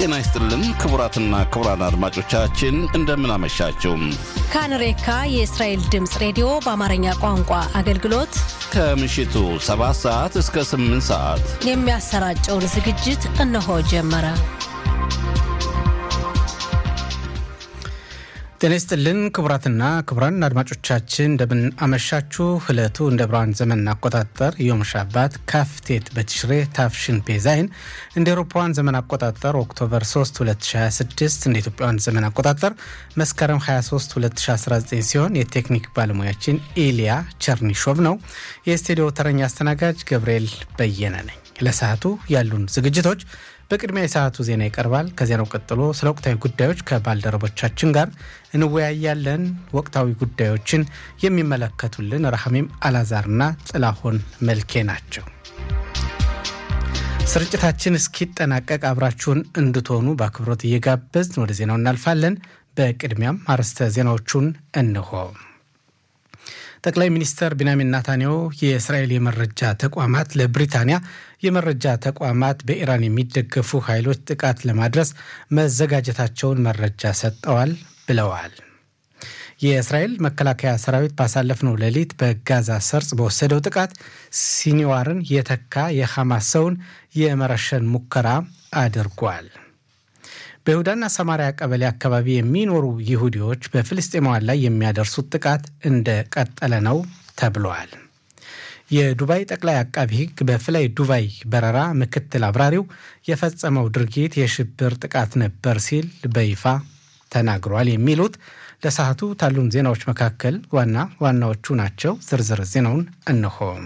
ጤና ይስጥልን ክቡራትና ክቡራን አድማጮቻችን እንደምን አመሻችሁ። ካንሬካ የእስራኤል ድምፅ ሬዲዮ በአማርኛ ቋንቋ አገልግሎት ከምሽቱ 7 ሰዓት እስከ 8 ሰዓት የሚያሰራጨውን ዝግጅት እነሆ ጀመረ። ጤና ይስጥልን ክቡራትና ክቡራን አድማጮቻችን እንደምን አመሻችሁ። ዕለቱ እንደ ብርሃን ዘመን አቆጣጠር ዮም ሻባት ካፍቴት በትሽሬ ታፍሽን ፔዛይን እንደ ኤሮፓውያን ዘመን አቆጣጠር ኦክቶበር 3 2026 እንደ ኢትዮጵያውያን ዘመን አቆጣጠር መስከረም 23 2019 ሲሆን የቴክኒክ ባለሙያችን ኢሊያ ቸርኒሾቭ ነው። የስቱዲዮ ተረኛ አስተናጋጅ ገብርኤል በየነ ነኝ። ለሰዓቱ ያሉን ዝግጅቶች በቅድሚያ የሰዓቱ ዜና ይቀርባል። ከዜናው ቀጥሎ ስለ ወቅታዊ ጉዳዮች ከባልደረቦቻችን ጋር እንወያያለን። ወቅታዊ ጉዳዮችን የሚመለከቱልን ረሃሜም አላዛርና ጥላሁን መልኬ ናቸው። ስርጭታችን እስኪጠናቀቅ አብራችሁን እንድትሆኑ በአክብሮት እየጋበዝን ወደ ዜናው እናልፋለን። በቅድሚያም አርዕስተ ዜናዎቹን እንሆ። ጠቅላይ ሚኒስትር ቢንያሚን ናታንያሁ የእስራኤል የመረጃ ተቋማት ለብሪታንያ የመረጃ ተቋማት በኢራን የሚደገፉ ኃይሎች ጥቃት ለማድረስ መዘጋጀታቸውን መረጃ ሰጠዋል ብለዋል። የእስራኤል መከላከያ ሰራዊት ባሳለፍነው ሌሊት በጋዛ ሰርጽ በወሰደው ጥቃት ሲኒዋርን የተካ የሐማስ ሰውን የመረሸን ሙከራ አድርጓል። በይሁዳና ሰማሪያ ቀበሌ አካባቢ የሚኖሩ ይሁዲዎች በፍልስጤማውያን ላይ የሚያደርሱት ጥቃት እንደቀጠለ ነው ተብለዋል። የዱባይ ጠቅላይ አቃቢ ሕግ በፍላይ ዱባይ በረራ ምክትል አብራሪው የፈጸመው ድርጊት የሽብር ጥቃት ነበር ሲል በይፋ ተናግሯል። የሚሉት ለሰዓቱ ታሉን ዜናዎች መካከል ዋና ዋናዎቹ ናቸው። ዝርዝር ዜናውን እንሆም።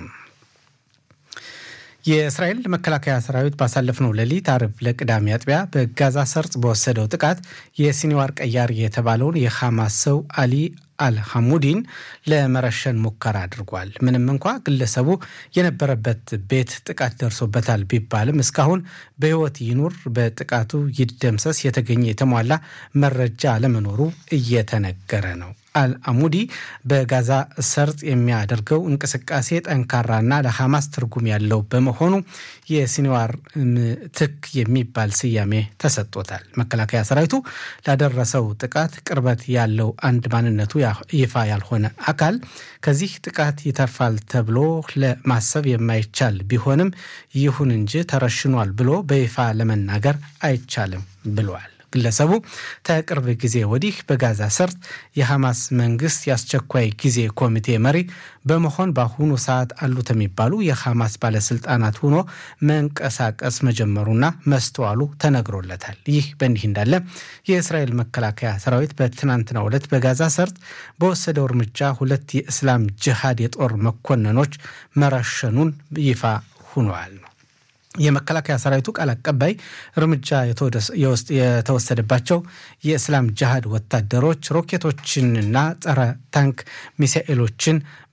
የእስራኤል መከላከያ ሰራዊት ባሳለፍነው ሌሊት አርብ ለቅዳሜ አጥቢያ በጋዛ ሰርጽ በወሰደው ጥቃት የሲኒዋር ቀያር የተባለውን የሐማስ ሰው አሊ አልሐሙዲን ለመረሸን ሙከራ አድርጓል። ምንም እንኳ ግለሰቡ የነበረበት ቤት ጥቃት ደርሶበታል ቢባልም እስካሁን በሕይወት ይኑር በጥቃቱ ይደምሰስ የተገኘ የተሟላ መረጃ አለመኖሩ እየተነገረ ነው። አልአሙዲ በጋዛ ሰርጥ የሚያደርገው እንቅስቃሴ ጠንካራና ለሐማስ ትርጉም ያለው በመሆኑ የሲኒዋር ምትክ የሚባል ስያሜ ተሰጥቶታል። መከላከያ ሰራዊቱ ላደረሰው ጥቃት ቅርበት ያለው አንድ ማንነቱ ይፋ ያልሆነ አካል ከዚህ ጥቃት ይተርፋል ተብሎ ለማሰብ የማይቻል ቢሆንም ይሁን እንጂ ተረሽኗል ብሎ በይፋ ለመናገር አይቻልም ብሏል። ግለሰቡ ከቅርብ ጊዜ ወዲህ በጋዛ ሰርጥ የሐማስ መንግስት የአስቸኳይ ጊዜ ኮሚቴ መሪ በመሆን በአሁኑ ሰዓት አሉት የሚባሉ የሐማስ ባለስልጣናት ሆኖ መንቀሳቀስ መጀመሩና መስተዋሉ ተነግሮለታል። ይህ በእንዲህ እንዳለ የእስራኤል መከላከያ ሰራዊት በትናንትናው ዕለት በጋዛ ሰርጥ በወሰደው እርምጃ ሁለት የእስላም ጅሃድ የጦር መኮንኖች መረሸኑን ይፋ ሆኗል። የመከላከያ ሰራዊቱ ቃል አቀባይ እርምጃ የተወሰደባቸው የእስላም ጅሃድ ወታደሮች ሮኬቶችንና ጸረ ታንክ ሚሳኤሎችን